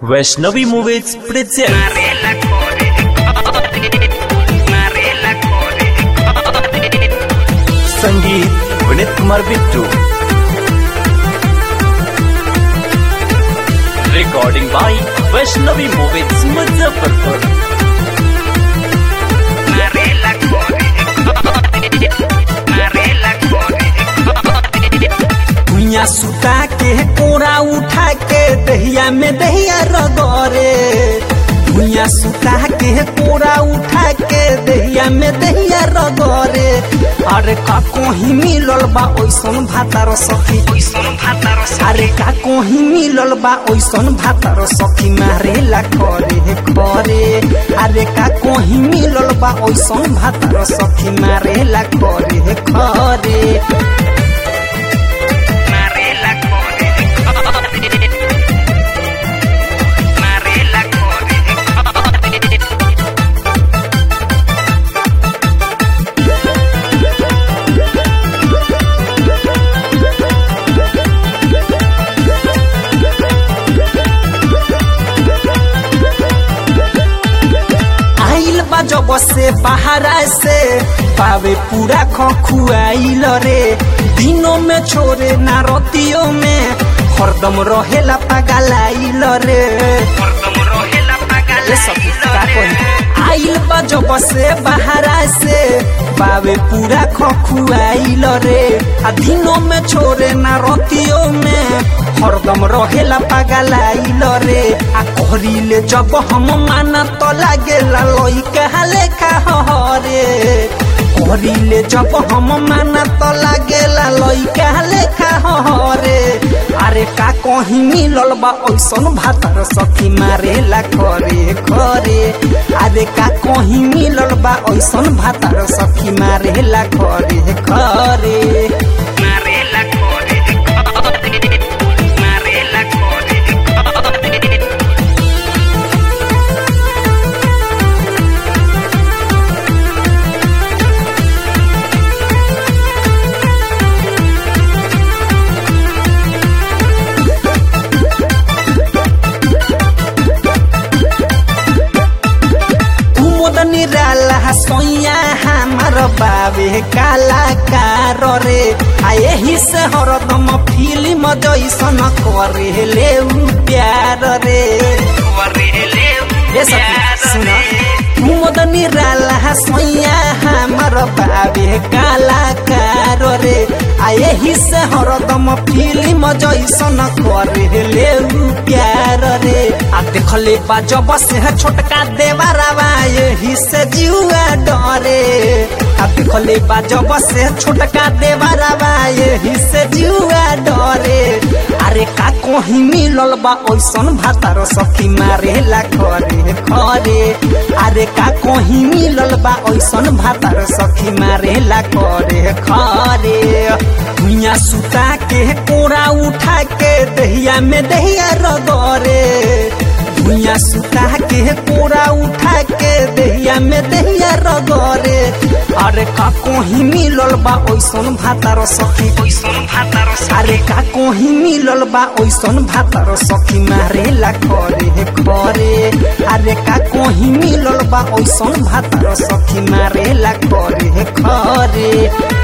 Vaishnavi movies present Marela Core, Marela Core, संगीत Vineet Kumar Bittu recording by Vaishnavi movies Muzaffarpur Marela Core, Marela Core, भुइया सुता के कोरा उठा के दहिया में दहिया रगरे भुइया सुता के कोरा उठा के दहिया में दहिया रगरे अरे का कोही मिलल बा ओइसन भातार सखी Oison Hataro अरे का कोही मिलल बा ओइसन भातार सखी मारेला करे करे अरे का कोही मिलल बा ओइसन भातार सखी मारेला करे करे Marela Core, Marela Core, आइल बा जब से बाहरा से पावे पूरा खखुआइल रे दिनों में छोरे ना रतियों में हरदम रहेला पगलाइल रे Portom Rohela ये सब का कही आइल बा जब से बाहरा से पावे पूरा खखुआइल रे आ दिनों में छोरे ना रतियों में हरदम रहेला पगलाइल रे आ कहरीले जब हम माना तो लागेला लइका लेखा हरे कहरीले जब हम माना तो लागेला लइका लेखा हरे अरे का कहीं मिलल बा ओइसन भातर सखी मारेला करे करे अरे का कहीं मिलल बा ओइसन भातर सखी मारेला करे करे Marela Core, Marela Core, कुमुद निराला सोया हमार बाबे कलाकार रे आ यही से हरदम फिल्म जैसन करे ले उ प्यार रे Correle, ये सब सुना कुमुद निराला सोया हमार बाबे कलाकार रे आ यही से हरदम फिल्म जैसन करे ले उ प्यार रे आ देखले बा जब से छोटका देवरवा यही से जुआ डरे आ देखले बा जब से छोटका देवरवा यही से जुआ डरे अरे का कहीं मिलल बा ओइसन भातार सखी मारेला करे करे अरे का कहीं मिलल बा ओइसन भातार सखी मारेला करे करे भुइया सुता के कोरा उठा के दहिया में दहिया रगरे भुइया सुता के कोरा उठा के दहिया में दहिया रगरे अरे का कहीं मिलल बा ओइसन भातार सखी Oison Hataro अरे का कोही मिलल बा ओइसन भातर सखी मारेला करे करे अरे का कोही मिलल बा ओइसन भातर सखी मारेला करे करे